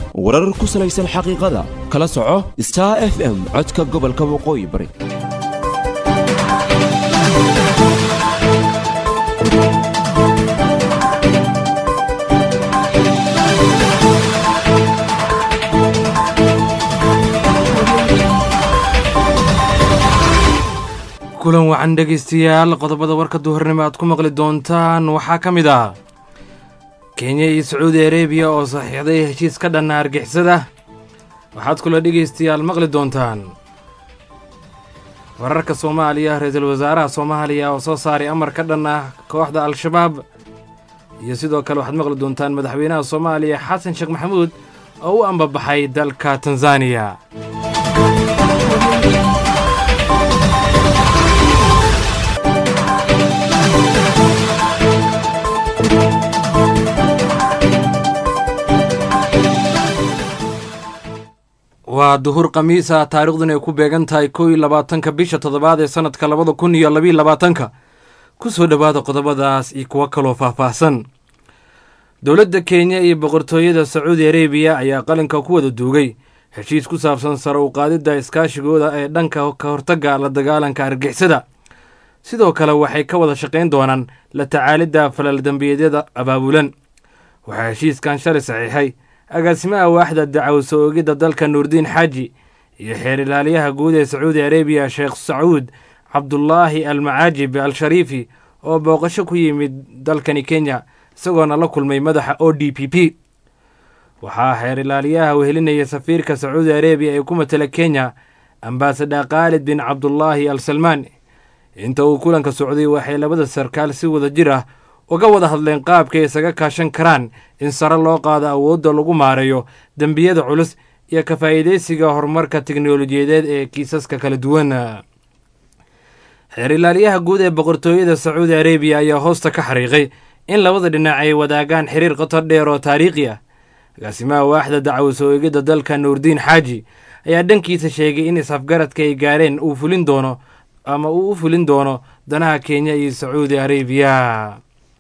warar ku salaysan xaqiiqada kala soco star f m codka gobolka waqooyi bari kulan wacan dhegaystayaal qodobada warka duhurnimo aad ku maqli doontaan waxaa ka mid ah kenya iyo sacuudi arebiya oo saxiixday heshiis ka dhanna argixisada waxaad kula dhegaystayaal maqli doontaan wararka soomaaliya ra-iisul wasaaraha soomaaliya oo soo saaray amar ka dhan ah kooxda al-shabaab iyo sidoo kale waxaad maqli doontaan madaxweynaha soomaaliya xasan sheekh maxamuud oo u ambabaxay dalka tanzaniya waa duhur khamiisa taariikhdun ay ku beegan tahay kow iyo labaatanka bisha toddobaad ee sannadka labada kun iyo labiyo labaatanka ku soo dhowaada qodobadaas iyo kuwo kaloo faahfaahsan dowladda kenya iyo boqortooyada sacuudi arebiya ayaa qalinka ku wada duugay heshiis ku saabsan sare u qaadidda iskaashigooda ee dhanka ka hortagga la dagaalanka argixisada sidoo kale waxay ka wada shaqayn doonaan la tacaalidda falaldembiyeedyada abaabulan waxaa heshiiskan shalay saxiixay agaasimaha waaxda dacwad oogidda dalka nuurdiin xaaji iyo xeer ilaaliyaha guud ee sacuudi arebiya sheekh sacuud cabdulaahi almacaajib al shariifi oo booqasho ku yimid dalkani kenya isagoona la kulmay madaxa o d p p waxaa xeer ilaaliyaha wehelinaya safiirka sacuudi arebiya ee ku matela kenya ambaasada khaalid bin cabdulaahi al salmaan inta uu kulanka socday waxay labada sarkaal si wada jir ah uga wada hadleen qaabkay isaga kaashan karaan in sare loo qaado awoodda lagu maareeyo dembiyada culus iyo ka faa'iidaysiga horumarka teknolojiyadeed ee kiisaska kala duwan xeer ilaaliyaha guud ee boqortooyada sacuudi arebiya ayaa hoosta ka xariiqay in labada dhinac ay wadaagaan xiriir qoto dheer oo taariikhi ah agaasimaha waaxda dacwad soo eegidda dalka nuurdiin xaaji ayaa dhankiisa sheegay in is-afgaradka ay gaareen uu fulin doono ama uu u fulin doono danaha kenya iyo sacuudi arebiya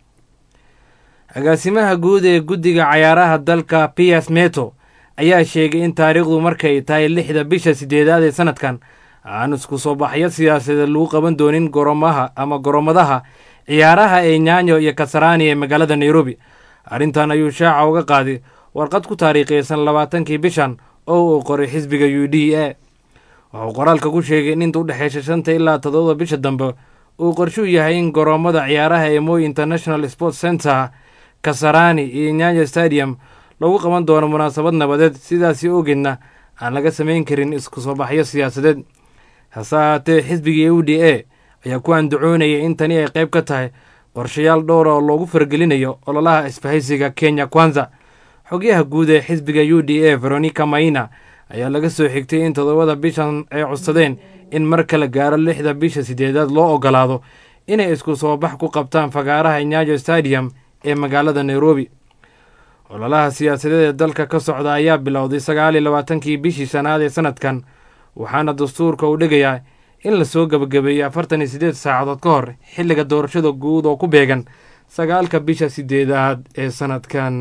agaasimaha guud ee guddiga cayaaraha dalka piers meto ayaa sheegay in taariikhdu markay tahay lixda bisha sideedaad ee sanadkan aan isku soo baxyo siyaasadeed lagu qaban doonin goromaha ama goromadaha ciyaaraha ee nyanyo iyo kasaraani ee magaalada nairobi arrintan ayuu shaaca uga qaaday warqad ku taariikhaysan labaatankii bishan oo uu qoray xisbiga u d a wuxuu qoraalka ku sheegay in inta u dhexeysa shanta ilaa toddoba bisha dambe uu qorshuu yahay in goromada ciyaaraha ee moy international sports center kasarani iyo nyanyo stadium lagu qaban doono munaasabad nabadeed sidaasi ogeedna aan laga samayn karin isku soo baxyo siyaasadeed hase ahaatee xisbiga u d a ayaa ku andacoonaya in tani ay qayb ka tahay qorshayaal dhowra oo loogu fargelinayo ololaha isbahaysiga kenya kwanza xogyaha guud ee xisbiga u d a veronica maina ayaa laga soo xigtay in toddobada bishan ay codsadeen in mar kala gaaro lixda bisha sideedaad loo ogolaado inay isku soo bax ku qabtaan fagaaraha nyayo stadium ee magaalada nairobi ololaha siyaasadeed ee dalka ka socda ayaa bilowday sagaal iyo labaatankii bishii shanaad ee sanadkan waxaana dastuurka uu dhigayaa in lasoo gebagabeeyey afartan iyo siddeed saacadood ka hor xilliga doorashada guud oo ku beegan sagaalka bisha sideedaad ee sanadkan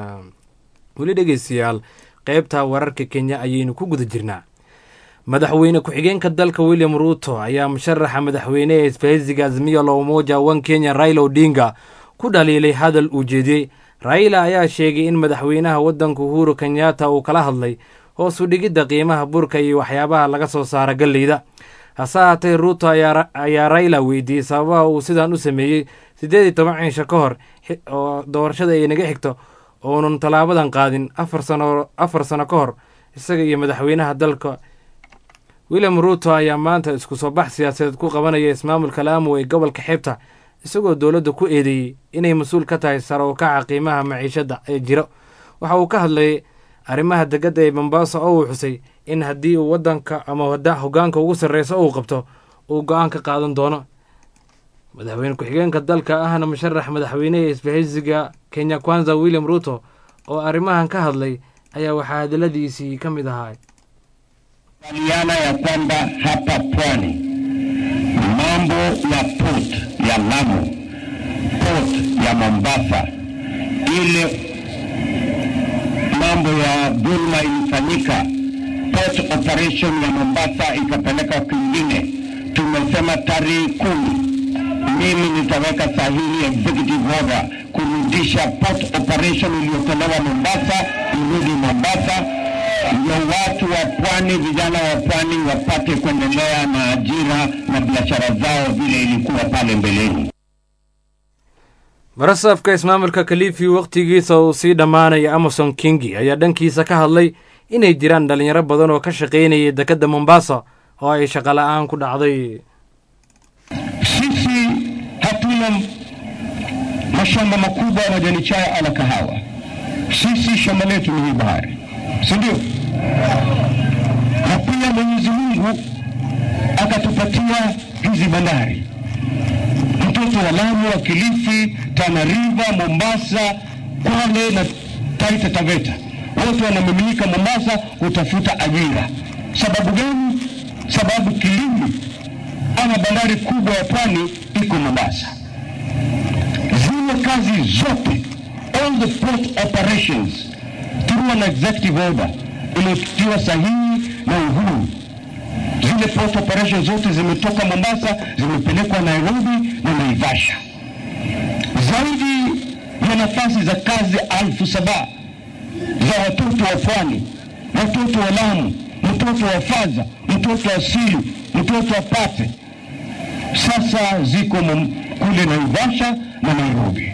weli dhegeystayaal qaybta wararka kenya ayaynu ku guda jirnaa madaxweyne ku-xigeenka dalka william ruuto ayaa musharaxa madaxweyne ee isbahaysiga azmiya la umoja wan kenya raila odinga ku dhaliilay hadal uu jeediyey raila ayaa sheegay in madaxweynaha waddanka uhuru kenyatta uu kala hadlay hoos u dhigidda qiimaha burka iyo waxyaabaha laga soo saara galleyda hase ahaatee ruuto ayaa raila weydiiyey sababaha uu sidan u sameeyey siddeed iyo toban ciisho ka hor oo doorashada ay naga xigto oonun tallaabadan qaadin afar sano afar sano ka hor isaga iyo madaxweynaha dalka william ruuto ayaa maanta isku soo bax siyaasadeed ku qabanaya ismaamulka laamu ee gobolka xeebta isagoo dowladda ku eedeeyey inay mas-uul ka tahay sare u kaca qiimaha maciishadda ee jiro waxa uu ka hadlayay arrimaha deggadda ee mombasa oo uu xusay in haddii uu waddanka ama hoggaanka ugu sarreysa uu qabto uu go-aan ka qaadan doono madaxweyne ku-xigeenka dalka ahna musharax madaxweyneha isbahaysiga kenya kwanza william ruuto oo arrimahan ka hadlay ayaa waxaa hadaladiisii ka mid ahaa Kubaliana ya kwamba hapa pwani mambo ya port ya Lamu, port ya Mombasa, ile mambo mambo ya dhulma ilifanyika, port operation ya Mombasa ikapeleka kwingine. Tumesema tarehe kumi mimi nitaweka sahihi executive order kurudisha port operation iliyotolewa Mombasa irudi Mombasa, ndio watu wa pwani, vijana wa pwani wapate kuendelea na ajira na biashara zao vile ilikuwa pale mbeleni. barasaafka ismaamulka kalifi wakhtigiisa uu sii dhammaanaya amason kingi ayaa dhankiisa ka hadlay inay jiraan dhalinyaro badan oo ka shaqaynayay dekedda mombasa oo ay shaqola'aan ku dhacday Sisi hatuna mashamba makubwa ya majani chai ala kahawa. Sisi shamba letu ni hii bahari, si ndio? Na pia Mwenyezi Mungu akatupatia hizi bandari, mtoto wa Lamu, wa Kilifi, Tana River, Mombasa, Kwale na Taita Taveta, wote wanamiminika Mombasa kutafuta ajira. Sababu gani? Sababu kilimo ama bandari kubwa ya pwani iko Mombasa. Zile kazi zote, all the port operations through an executive order iliyotiwa sahihi na Uhuru, zile port operations zote zimetoka Mombasa zimepelekwa Nairobi na Naivasha. Zaidi ya nafasi za kazi alfu saba za watoto wa pwani, watoto wa Lamu, mtoto wa Faza, mtoto wa Silu, mtoto wa Pate sasa ziko mum- kule Naivasha na Nairobi.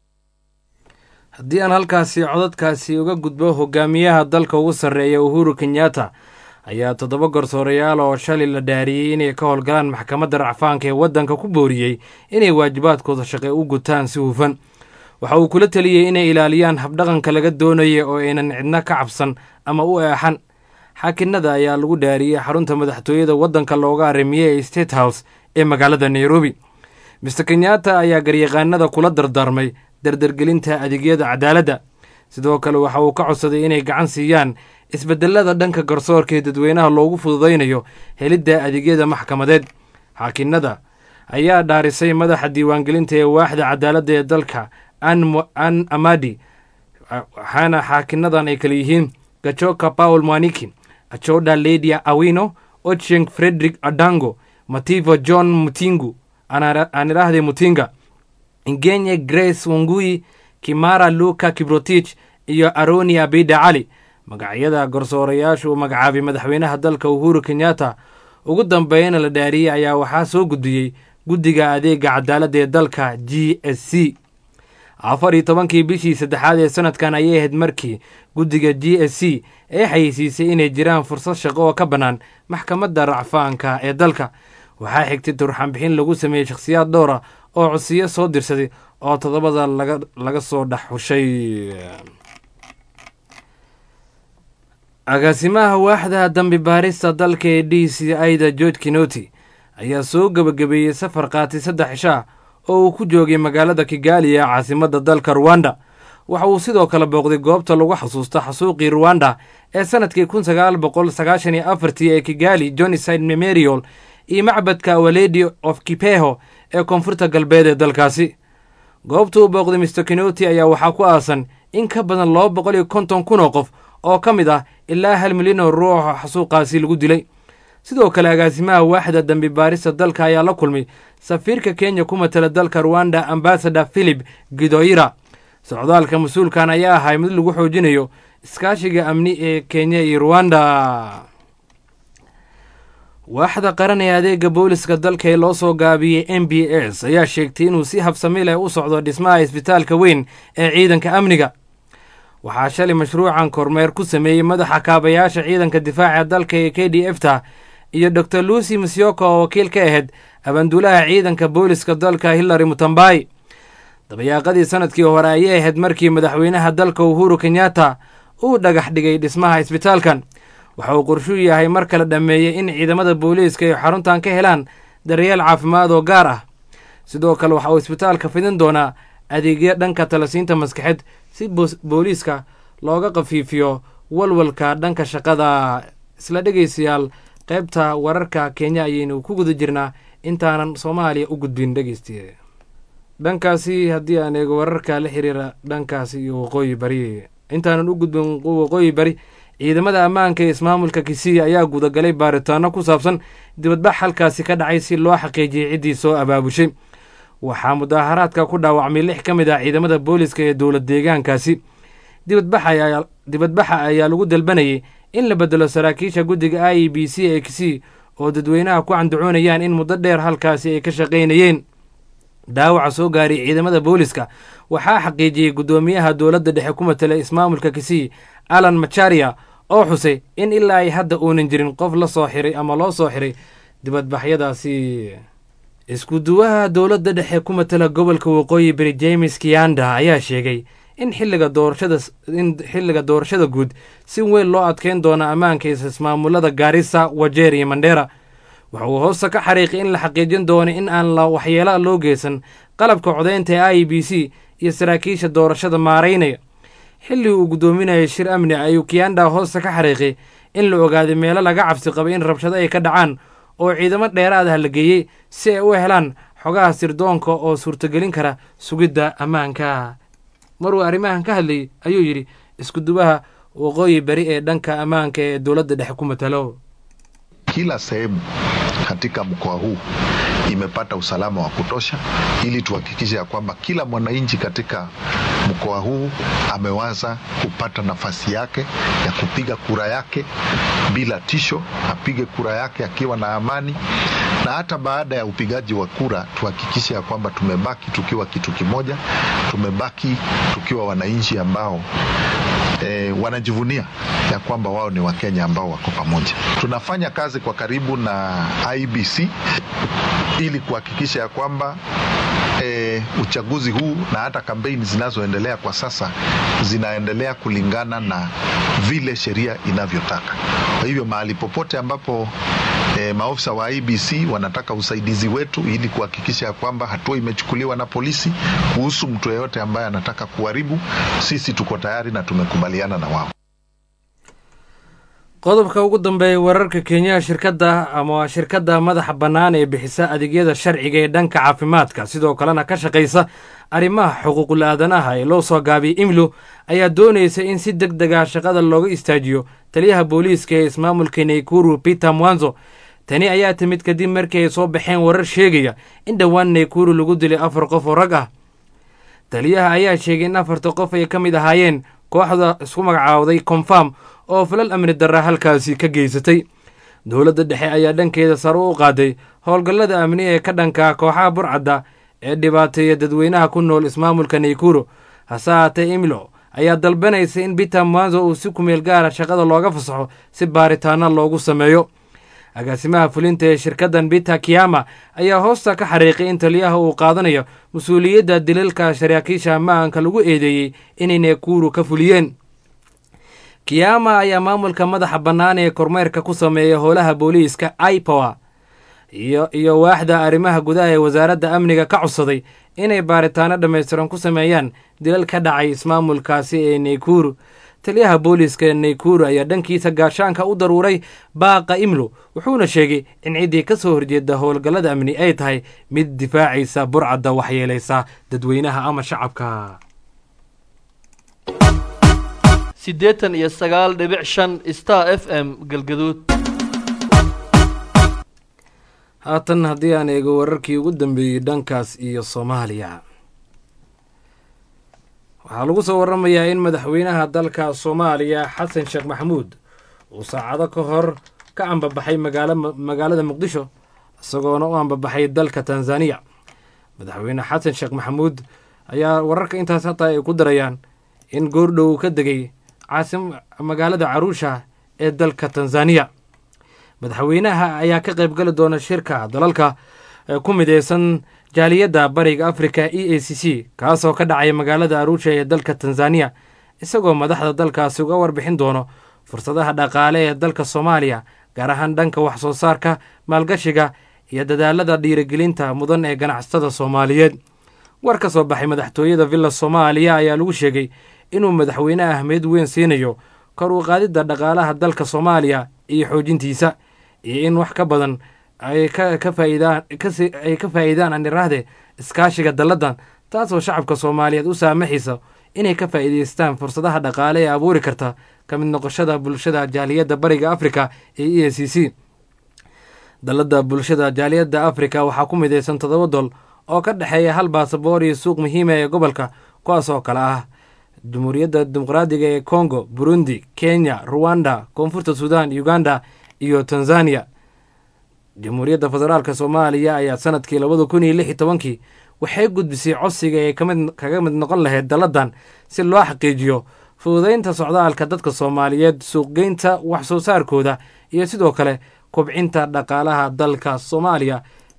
haddii aan halkaasi codadkaasi uga gudbo hogaamiyaha dalka ugu sarreeya uhuru kenyatta ayaa toddoba garsoorayaal oo shalay la dhaariyey inay ka howlgalaan maxkamadda racfaanka ee waddanka ku booriyey inay waajibaadkooda shaqe u gutaan si hufan waxa uu kula teliyey inay ilaaliyaan habdhaqanka laga doonaya oo aynan cidna ka cabsan ama u eexan xaakinada ayaa lagu dhaariyey xarunta madaxtooyada waddanka looga arrimiyey ee state house ee magaalada nairobi mister kenyatta ayaa garyaqaanada kula dardaarmay dardargelinta adeegyada cadaaladda sidoo kale waxa uu ka codsaday inay gacan siiyaan isbedelada dhanka garsoorka ee dadweynaha loogu fududaynayo helidda adeegyada maxkamadeed xaakinada ayaa dhaarisay madaxa diiwaangelinta ee waaxda cadaaladda ee dalka an amadi waxaana xaakinadan ay kale yihiin gachoka paul mwaniki achoda ledia awino ocheng frederick adango mativo john mutingu aan idhaahday mutinga ingenye grace wangui kimara luka kibrotich iyo aroni abida cali magacyada garsoorayaasha uu magacaabay madaxweynaha dalka uhuru kenyatta ugu dambeyna la dhaariyey ayaa waxaa soo gudiyey guddiga adeega cadaaladda ee dalka g s c afar iyo tobankii bishii saddexaad ee sanadkan ayay ahayd markii guddiga g s c ee xayeysiisay inay jiraan fursad shaqo oo ka bannaan maxkamadda racfaanka ee dalka waxaa xigtay turxanbixin lagu sameeyey shakhsiyaad dhowra oo codsiyo soo dirsaday oo toddobada laga laga soo dhex xushay agaasimaha waaxda dambi baarista dalka ee d c ida george kinoti ayaa soo gebagabeeyey safar qaatay saddex cishaa oo uu ku joogay magaalada kigali ee caasimadda dalka ruwanda waxa uu sidoo kale booqday goobta lagu xasuusta xasuuqii ruwanda ee sanadkii kun sagaal boqol sagaashan iyo afartii ee kigali joniside memorial iyo macbadka waledi of kipeho ee koonfurta galbeed ee dalkaasi goobta uu booqday mister kinoti ayaa waxaa ku aasan in ka badan laba boqol iyo konton kun oo qof oo ka mid ah ilaa hal milyan oo ruuxa xasuuqaasi lagu dilay sidoo kale agaasimaha waaxda dambi baarista dalka ayaa la kulmay safiirka kenya ku matala dalka ruwanda ambasador philip gidoira socdaalka mas-uulkan ayaa ahay mid lagu xoojinayo iskaashiga amni ee kenya iyo ruwanda waaxda qaran ee adeega booliska dalka ee loo soo gaabiyey m b s ayaa sheegtay inuu si habsami leh u socdo dhismaha isbitaalka weyn ee ciidanka amniga waxaa shalay mashruucan kormeer ku sameeyey madaxa kaabayaasha ciidanka difaaca dalka ee k d f ta iyo dor lucy musyoka oo wakiil ka ahayd abaanduulaha ciidanka booliska dalka hillary mutambai dabayaaqadii sanadkii hore ayay ahayd markii madaxweynaha dalka uhuru kenyatta uu dhagax dhigay dhismaha isbitaalkan waxa uu qorshuu yahay mar kale dhammeeyey in ciidamada booliiska ay xaruntan ka helaan daryeel caafimaad oo gaar ah sidoo kale waxa uu isbitaalka fidin doonaa adeegyo dhanka talasiinta maskaxeed si booliiska looga khafiifiyo walwalka dhanka shaqada isla dhegeystayaal qaybta wararka kenya ayaynu ku guda jirnaa intaanan soomaaliya u gudbin dhegeystiye dhankaasi haddii aan eego wararka la xiriira dhankaasi iyo waqooyi bari intaanan u gudbin waqooyi bari ciidamada ammaanka ee ismaamulka kisii ayaa gudagalay baaritaano ku saabsan dibadbax halkaasi ka dhacay si loo xaqiijiyay ciddii soo abaabushay waxaa mudaaharaadka ku dhaawacmay lix ka mid ah ciidamada booliska ee dowlad deegaankaasi dibadbaxa ayaa lagu dalbanayay in la bedelo saraakiisha guddiga i e b c ee kisii oo dadweynaha ku candacoonayaan in muddo dheer halkaasi ay ka shaqaynayeen dhaawaca soo gaaray ciidamada booliska waxaa xaqiijiyey guddoomiyaha dowladda dhexe ku matala ismaamulka kisii alan macharia oo xusay in ilaa ay hadda uunan jirin qof la soo xiray ama loo soo xiray dibadbaxyadaasi iskuduwaha dowladda dhexe ku matala gobolka waqooyi bari james kiyanda ayaa sheegay in xilliga doorashada in xilliga doorashada guud si weyn loo adkeyn doono ammaanka ismaamulada gaarisa wajeer iyo mandheera waxa uu hoosta ka xariiqay in la xaqiijin doono in aan la waxyeela loo geysan qalabka codaynta ee i b c iyo saraakiisha doorashada maaraynaya xilli uu guddoominayay shir amni ayuu kiyanda hoosta ka xariiqay in la ogaaday meelo laga cabsi qabay in rabshado ay ka dhacaan oo ciidamo dheeraad ah la geeyey si ay u helaan xogaha sirdoonka oo suurtogelin kara sugidda ammaanka maruu arrimahan ka hadlayay ayuu yidhi iskudubaha waqooyi bari ee dhanka ammaanka ee dowladda dhexe ku matalo Kila sehemu katika mkoa huu imepata usalama wa kutosha, ili tuhakikishe ya kwamba kila mwananchi katika mkoa huu amewaza kupata nafasi yake ya kupiga kura yake bila tisho, apige kura yake akiwa na amani, na hata baada ya upigaji wa kura tuhakikishe ya kwamba tumebaki tukiwa kitu kimoja, tumebaki tukiwa wananchi ambao e, wanajivunia ya kwamba wao ni Wakenya ambao wako pamoja. Tunafanya kazi kwa karibu na IBC ili kuhakikisha ya kwamba e, uchaguzi huu na hata kampeni zinazoendelea kwa sasa zinaendelea kulingana na vile sheria inavyotaka. Kwa hivyo mahali popote ambapo e, maofisa wa IBC wanataka usaidizi wetu ili kuhakikisha ya kwamba hatua imechukuliwa na polisi kuhusu mtu yeyote ambaye anataka kuharibu, sisi tuko tayari na tumekubaliana na wao. qodobka ugu dambeeya wararka kenya shirkadda ama shirkadda madaxa bannaan ee bixisa adeegyada sharciga ee dhanka caafimaadka sidoo kalena ka shaqaysa arrimaha xuquuqul aadanaha ee loo soo gaabiyey imlu ayaa doonaysa in si deg dega shaqada looga istaajiyo taliyaha booliiska ee ismaamulka naykuru peter mwanzo tani ayaa timid kadib markii ay soo baxeen warar sheegaya in dhowaan naykuru lagu dilay afar qof oo rag ah taliyaha ayaa sheegay in afarta qof ay ka mid ahaayeen kooxda isku magacaawday confam oo falal amni darra halkaasi ka geysatay dowladda dhexe ayaa dhankeeda sare u qaaday howlgallada amni ee ka dhanka kooxaha burcadda ee dhibaateeya dadweynaha ku nool ismaamulka naykuro hase haatee imilo ayaa dalbanaysa in peter mwanzo uu si kumeel gaara shaqada looga fasaxo si baaritaano loogu sameeyo agaasimaha fulinta ee shirkaddan peter kiyama ayaa hoosta ka xariiqay in taliyaha uu qaadanayo mas-uuliyadda dilalka saraakiisha ammaanka lagu eedeeyey inay naykuru ka fuliyeen kiyama ayaa maamulka madaxa bannaan ee kormeerka ku sameeya howlaha booliiska ipower iyo iyo waaxda arrimaha gudaha ee wasaaradda amniga ka codsaday inay baaritaano dhammaystiran ku sameeyaan dilal ka dhacay ismaamulkaasi ee naykuru taliyaha booliiska ee naykuru ayaa dhankiisa gaashaanka u daruuray baaqa imlu wuxuuna sheegay in ciddii ka soo horjeeda howlgallada amni ay tahay mid difaacaysa burcadda waxyeelaysa dadweynaha ama shacabka siddeetan iyo sagaal dhibic shan star f m galgaduud haatan haddii aan eego wararkii ugu dambeeyey dhankaas iyo soomaaliya waxaa lagu soo waramayaa in madaxweynaha dalka soomaaliya xasan sheekh maxamuud uu saacado ka hor ka ambabaxay magaalada muqdisho isagoona u ambabaxay dalka tanzaniya madaxweyne xasan sheekh maxamuud ayaa wararka intaas hataa ay ku darayaan in goordhow uu ka degay caasim magaalada caruusha ee dalka tanzaniya madaxweynaha ayaa ka qaybgali doona shirka dalalka ku mideysan jaaliyadda bariga africa e a c c kaasoo ka dhacaya magaalada aruusha ee dalka tanzaniya isagoo madaxda dalkaasi uga warbixin doono fursadaha dhaqaale ee dalka soomaaliya gaar ahaan dhanka wax soo saarka maalgashiga iyo dadaalada dhiirigelinta mudan ee ganacsatada soomaaliyeed war ka soo baxay madaxtooyada villa soomaaliya ayaa lagu sheegay inuu madaxweyne ahmeed weyn siinayo kor u qaadidda dhaqaalaha dalka soomaaliya iyo xoojintiisa iyo in wax ka badan ay ka faaidaan ay ka faa'iidaan anirahde iskaashiga dalladan taasoo shacabka soomaaliyeed u saamaxaysa inay ka faa'iidaystaan fursadaha dhaqaale ee abuuri karta ka mid noqoshada bulshada jaaliyadda bariga afrika ee e a c c dalladda bulshada jaaliyadda afrika waxaa ku midaysan toddoba dol oo ka dhexeeya hal baasaboor iyo suuq muhiima ee gobolka kuwaas oo kale ah jamhuuriyadda dimuqraadiga ee congo burundi kenya ruwanda koonfurta suudan uganda iyo tanzania jamhuuriyadda federaalk soomaaliya ayaa sanadkii labada kun iyo lix iyo tobankii waxay gudbisay codsiga ay kamid kaga mid noqon lahayd dalladan si loo xaqiijiyo fududeynta socdaalka dadka soomaaliyeed suuqgeynta wax soo saarkooda iyo sidoo kale kobcinta dhaqaalaha dalka soomaaliya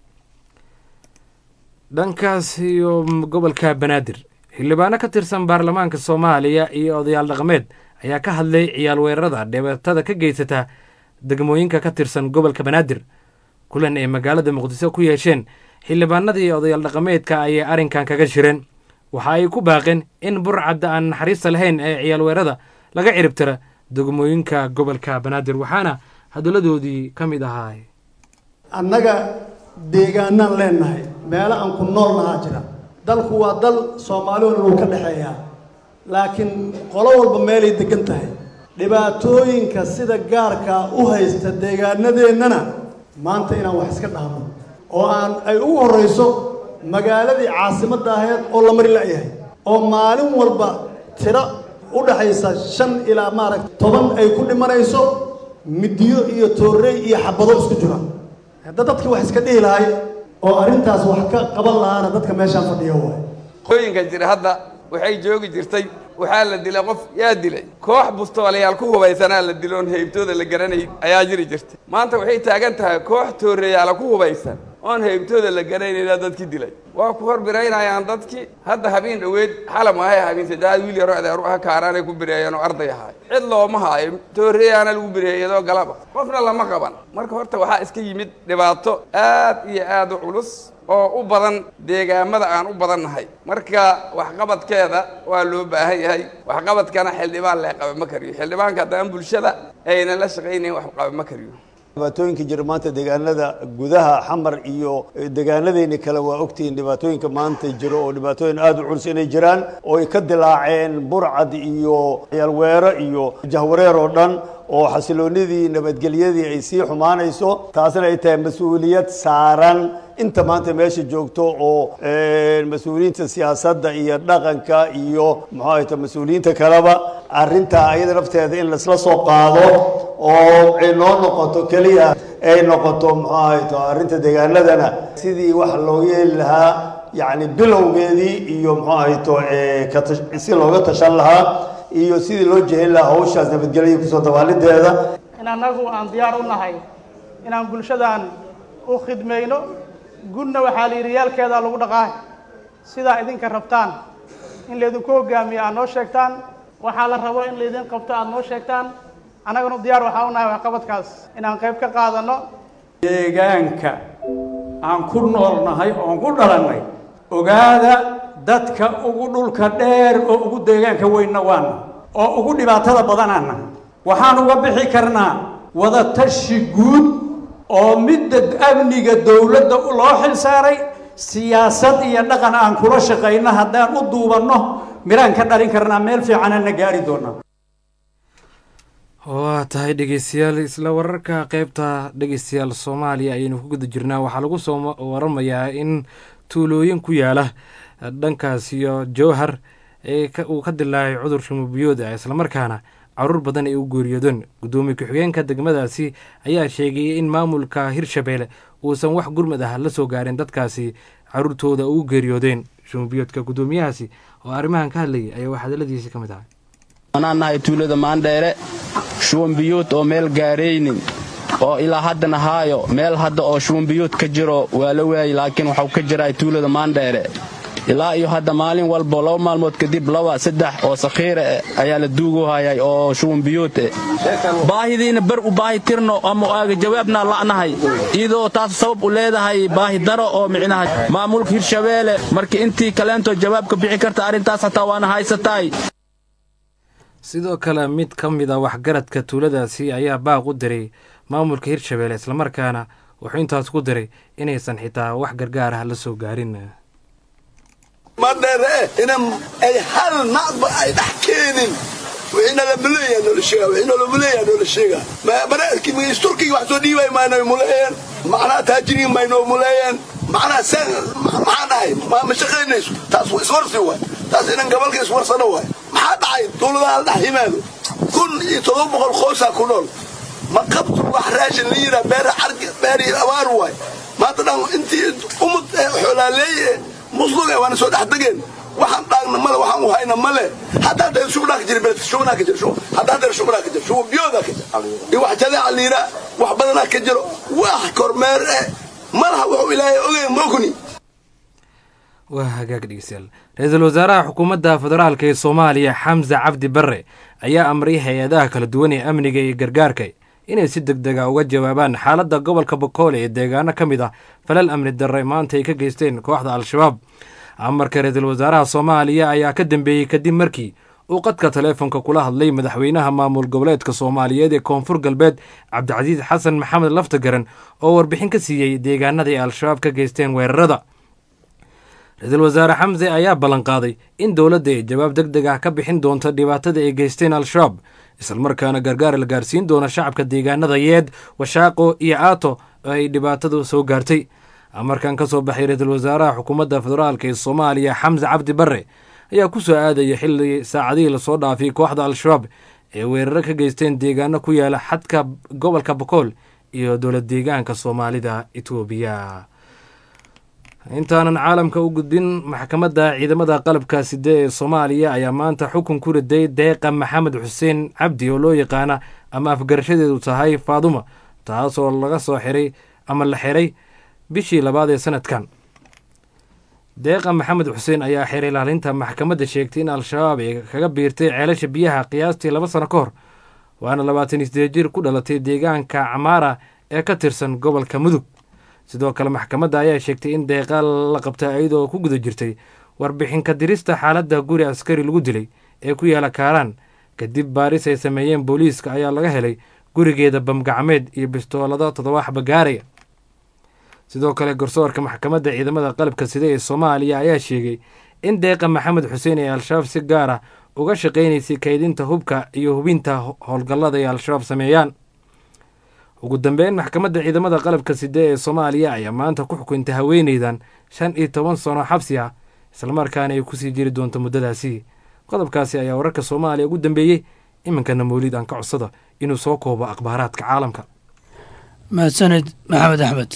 dhankaas iyo gobolka banaadir xildhibaano ka tirsan baarlamaanka soomaaliya iyo odayaal dhaqameed ayaa ka hadlay ciyaal weerarada dhibaatada ka geysata degmooyinka ka tirsan gobolka banaadir kulan ay magaalada muqdiso ku yeesheen xildhibaanadii odayaal dhaqameedka ayay arrinkan kaga shireen waxa ay ku baaqeen in burcadda aan naxariista lahayn ee ciyaal weerada laga ciribtira degmooyinka gobolka banaadir waxaana hadalladoodii ka mid ahaa annaga deegaanaan leenahay meelo aan ku nool nahaa jira dalku waa dal soomaali oo dhan uu ka dhexeeyaa laakiin qolo walba meelay degan tahay dhibaatooyinka sida gaarkaa u haysta deegaanadeennana maanta inaan wax iska dhahno oo aan ay ugu horrayso magaaladii caasimadda ahayd oo la mari la'yahay oo maalin walba tiro u dhaxaysa shan ilaa maaragta toban ay ku dhimanayso midiyo iyo toorrey iyo xabado isku jira hadda dadkii wax iska dhihi lahay oo arrintaas wax ka qaban lahaana dadka meeshaan fadhiya waay qooyinka jira hadda waxay joogi jirtay waxaa la dilay qof yaa dilay koox bustoolayaal ku hubaysanaa la diloon heybtooda la garanay ayaa jiri jirtay maanta waxay taagan tahay koox tooreeyaala ku hubaysan oon heybtooda la garanayna dadkii dilay waa ku hor biraynayaan dadkii hadda habeen dhoweed xalam ahay habeen saddexaad wiil yaro adeeru ah kaaraanay ku bireeyeen oo arday ahaay cid looma haayo tooreeyaana lagu bireeyay iyadoo galaba qofna lama qaban marka horta waxaa iska yimid dhibaato aad iyo aad u culus oo u badan deegaamada aan u badannahay marka waxqabadkeeda waa loo baahan yahay waxqabadkana xildhibaan lee qaba ma kariyo xildhibaanka haddaan bulshada aynan la shaqaynayn wax qaba ma kariyo dhibaatooyinka jira maanta deegaanada gudaha xamar iyo deegaanadeeni kale waa ogtihiin dhibaatooyinka maanta jiro oo dhibaatooyin aada u culus inay jiraan oo ay ka dilaaceen burcad iyo ciyaalweero iyo jahwareer oo dhan oo xasiloonidii nabadgelyadii ay sii xumaanayso taasna ay tahay mas-uuliyad saaran inta maanta meesha joogto oo mas-uuliyiinta siyaasadda iyo dhaqanka iyo muxuu ahayta mas-uuliyiinta kaleba arrintaa ayada nafteeda in laisla soo qaado oo ay noo noqoto keliya ay noqoto muxuu ahayto arrinta deegaanadana sidii wax looga heli lahaa yacni bilowgeedii iyo muxuu ahayto katash si looga tashan lahaa iyo sidii loo jehin lahaa hawshaas nabadgelya kusoo dabaalideeda in annagu aan diyaar u nahay inaan bulshadan u khidmayno gudna waxaa la yidhi yaalkeedaa lagu dhaqaa sidaa idinka rabtaan in laydinku hogaamiyo aad noo sheegtaan waxaa la rabo in laydin qabto aad noo sheegtaan annaguna diyaar waxaa u nahay waxqabadkaas inaan qayb ka qaadanno deegaanka aan ku noolnahay oon ku dhalannay ogaada dadka ugu dhulka dheer oo ugu deegaanka weynna waana oo ugu dhibaatada badanaana waxaan uga bixi karnaa wadatashi guud oo midda amniga dowladda loo xil saaray siyaasad iyo dhaqan aan kula shaqayno haddaan u duubanno miraan ka dhalin karnaa meel fiicanana gaari doonaa waa tahay dhegeystayaal isla wararka qeybta dhegeystayaal soomaaliya ayaynu ku guda jirnaa waxaa lagu soo waramayaa in tuulooyin ku yaala dhankaas iyo jowhar ee uu ka dilaacay cudur shumubiyooda islamarkaana caruur badan ay u geeriyoodeen guddoomiye ku-xigeenka degmadaasi ayaa sheegay in maamulka hirshabeelle uusan wax gurmad ah la soo gaarin dadkaasi caruurtooda ugu geeriyoodeen shumubiyoodka guddoomiyahaasi oo arrimahan ka hadlayay ayaa wax hadaladiisi ka mid ahay anaan nahay tuulada maandheere shuwanbiyood oo meel gaaraynin oo ilaa haddana haayo meel hadda oo shuwanbiyood ka jiro waa la waayey laakiin waxuu ka jiraa tuulada maandheere ilaa iyo hadda maalin walbo laba maalmood kadib laba saddex oo sakhiira eh ayaa la duuguhayay oo shuwanbiyood eh baahidiina bar u baahi tirno ama aaga jawaabnaa la'nahay iyadoo taas sabab u leedahay baahi daro oo micnaha maamulka hirshabeelle markii intii kaleentoo jawaabka bixi karta arrintaas xataa waana haysataay sidoo kale mid ka mid a waxgaradka tuuladaasi ayaa baaq u diray maamulka hirshabeelle islamarkaana wuxuu intaas ku diray inaysan xitaa wax gargaar ah la soo gaarin madheere eh ina ay hal nacba ay dhex keenin wixii nalamuleeyaa noola sheegaa wixii nalamuleeyaa noola sheegaa mareerkii magis turkiga wax soo dhiibay maynay muleeyeen macnaha taajiriin maynoo muleeyeen macnaha seen maxaa dhahay ma shaqaynayso taas iswarsi waay taas inan gabalka iswarsano waay maxaa dhacay dowladaha la dhex yimaado kun iyo todoba boqol qoysaa ku nool ma qabto wax raashin la yiraa beer xargi beer iyo abaar waay maanta dhan intii umad xoolaaleeye musluga waana soo dhex degeen waxaan dhaagna male waxaan u hayna male haddaa dee shubnaa ka jira beledka shubnaa ka jira haddaa dee shubnaa ka jira shuba biyoodaa ka jira iyo wax jadeeca liira wax badanaa ka jiro wax kormeer eh malaha wuxuu ilaahay ogeyn mogni waa hagaag dhegeystayaal ra-iisul wasaaraha xukuumadda federaalka ee soomaaliya xamse cabdi barre ayaa amray hay-adaha kala duwan ee amniga iyo gargaarka inay si deg dega uga jawaabaan xaaladda gobolka bokoole ee deegaano ka mid ah falal amni darre maanta ay ka geysteen kooxda al-shabaab amarka ra-iisul wasaaraha soomaaliya ayaa ka dambeeyey kadib markii uu qadka taleefonka kula hadlay madaxweynaha maamul goboleedka soomaaliyeed ee koonfur galbeed cabdicasiis xasan maxamed laftagaran oo warbixin ka siiyey deegaanada ay al-shabaab ka geysteen weerarada ra-iisul wasaare xamse ayaa ballanqaaday in dowladda ay jawaab deg deg ah ka bixin doonto dhibaatada ay geysteen al-shabaab islamarkaana gargaar la gaarsiin doono shacabka deegaanada yeed washaaqo iyo aato oo ay dhibaatadu soo gaartay amarkan ka soo baxay ra-iisul wasaaraha xukuumadda federaalka ee soomaaliya xamse cabdi barre ayaa ku soo aadaya xilli saacadihii lasoo dhaafay kooxda al-shabaab ee weeraro ka geysteen deegaano ku yaala xadka gobolka bokool iyo dowlad deegaanka soomaalida etoobiya intaanan caalamka u gudbin maxkamadda ciidamada qalabka side ee soomaaliya ayaa maanta xukun ku riday deeqa maxamed xuseen cabdi oo loo yaqaana ama afgarashadeedu tahay faaduma taasoo laga soo xiray ama la xiray bishii labaad ee sanadkan deeqa maxamed xuseen ayaa xiray ilaalinta maxkamadda sheegtay in al-shabaab ay kaga biirtay ceelasha biyaha qiyaastii laba sano ka hor waana labaatan iyo sideed jir ku dhalatay deegaanka camaara ee ka tirsan gobolka mudug sidoo kale maxkamadda ayaa sheegtay in deeqa la qabta iyadoo ku guda jirtay warbixinka dirista xaaladda guri askari lagu dilay ee ku yaala kaaraan kadib baaris ay sameeyeen booliiska ayaa laga helay gurigeeda bamgacmeed iyo bistoolado toddobaxba gaaraya sidoo kale garsoorka maxkamadda ciidamada qalabka sida ee soomaaliya ayaa sheegay in deeqa maxamed xuseen ee al-shabaab si gaar ah uga shaqaynaysay kaydinta hubka iyo hubinta howlgallada ay al-shabaab sameeyaan ugu dambeyn maxkamadda ciidamada qalabka side ee soomaaliya ayaa maanta ku xukuntay haweeneydan shan iyo toban sano xabsi ah islamarkaana ay kusii jiri doonto muddadaasi qodobkaasi ayaa wararka soomaaliya ugu dambeeyey iminkana mawlid aan ka codsada inuu soo koobo akhbaaraadka caalamka mahadsaned maxamed axmed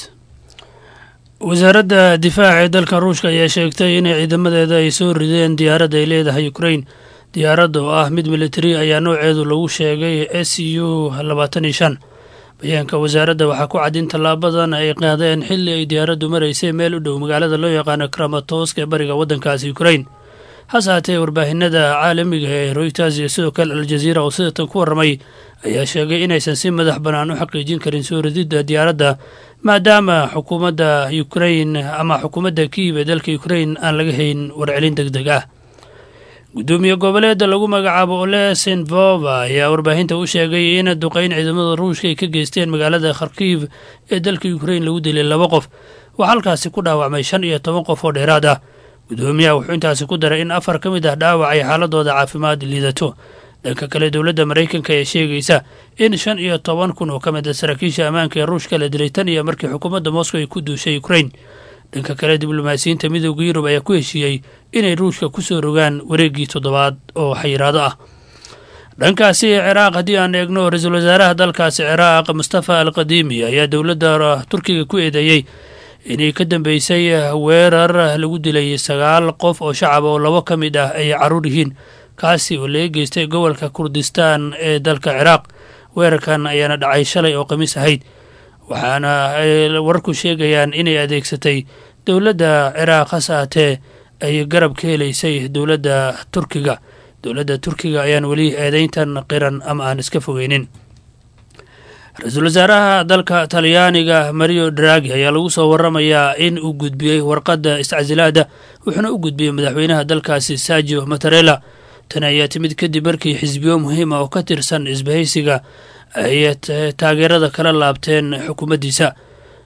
wasaaradda difaaca ee dalka ruushka ayaa sheegtay inay ciidamadeeda ay soo rideen diyaaradda ay leedahay ukrain diyaaradda oo ah mid militari ayaa nooceedu lagu sheegay s u labaatan iyo shan bayaanka wasaaradda waxaa ku cad in tallaabadan ay qaadeen xilli ay diyaaraddu maraysay meel u dhow magaalada loo yaqaano kramatorsk ee bariga waddankaasi ukrain hase haatee warbaahinada caalamiga ee royters iyo sidoo kale aljaziira oo sidatan ku warramay ayaa sheegay inaysan si madax bannaan u xaqiijin karin soo rididda diyaaradda maadaama xukuumadda ukrain ama xukuumadda kiiv ee dalka ukrain aan laga hayn warcelin deg deg ah gudoomiye goboleeda lagu magacaabo olesenvova ayaa warbaahinta u sheegay in duqeyn ciidamada ruushka ay ka geysteen magaalada kharkiv ee dalka ukrain lagu dilay laba qof waxaa halkaasi ku dhaawacmay shan iyo toban qof oo dheeraad ah gudoomiyaha wuxuu intaasi ku daray in afar ka mid ah dhaawac ay xaaladooda caafimaad liidato dhanka kale dowladda maraykanka ee sheegaysa in shan iyo toban kun oo ka mid a saraakiisha ammaanka ee ruushka la dilay tan iyo markii xukuumadda moscow ay ku duushay ukrain dhanka kale diblomaasiyiinta midooda yurub ayaa ku heshiiyey inay ruushka ku soo rogaan wareeggii toddobaad oo xayiraado ah dhankaasi ciraaq haddii aan eegno ra-iisul wasaaraha dalkaasi ciraaq mustafa al qadiimi ayaa dowladda turkiga ku eedeeyey inay ka dambeysay weerar lagu dilay sagaal qof oo shacab oo labo ka mid ah ay carruur yihiin kaasi oo laga geystay gobolka kurdistaan ee dalka ciraaq weerarkan ayaana dhacay shalay oo khamiis ahayd waxaana ay wararku sheegayaan inay adeegsatay dowladda ciraaq hase haatee ay garab ka helaysay dowladda turkiga dowladda turkiga ayaan weli eedeyntan qiran ama aan iska fogeynin ra-iisul wasaaraha dalka talyaaniga mario dragi ayaa lagu soo waramayaa in uu gudbiyey warqadda iscasilaada wuxuuna u gudbiyey madaxweynaha dalkaasi sergio matarela tan ayaa timid kadib markii xisbiyo muhiima oo ka tirsan isbahaysiga ay taageerada kala laabteen xukuumaddiisa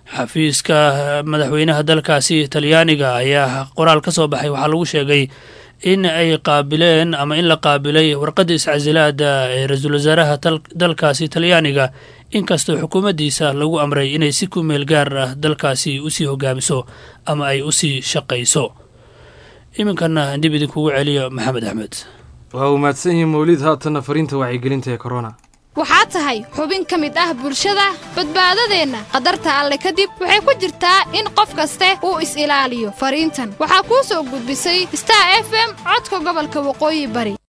xafiiska madaxweynaha dalkaasi talyaaniga ayaa qoraal ka soo baxay waxaa lagu sheegay in ay qaabileen ama in la qaabilay warqadda iscasilaada ee ra-iisul wasaaraha dalkaasi talyaaniga inkastoo xukuumaddiisa lagu amray inay si ku meel gaar ah dalkaasi usii hogaamiso ama ay usii shaqayso iminkana dib idinkugu celiyo maxamed axmed waa uu mahadsan yihiin mawlid haatanna fariinta wacyigelinta ee korona waxaa tahay xubin ka mid ah bulshada badbaadadeenna qadarta alle kadib waxay ku jirtaa in qof kaste uu is-ilaaliyo fariintan waxaa kuu soo gudbisay star f m codka gobolka waqooyi bari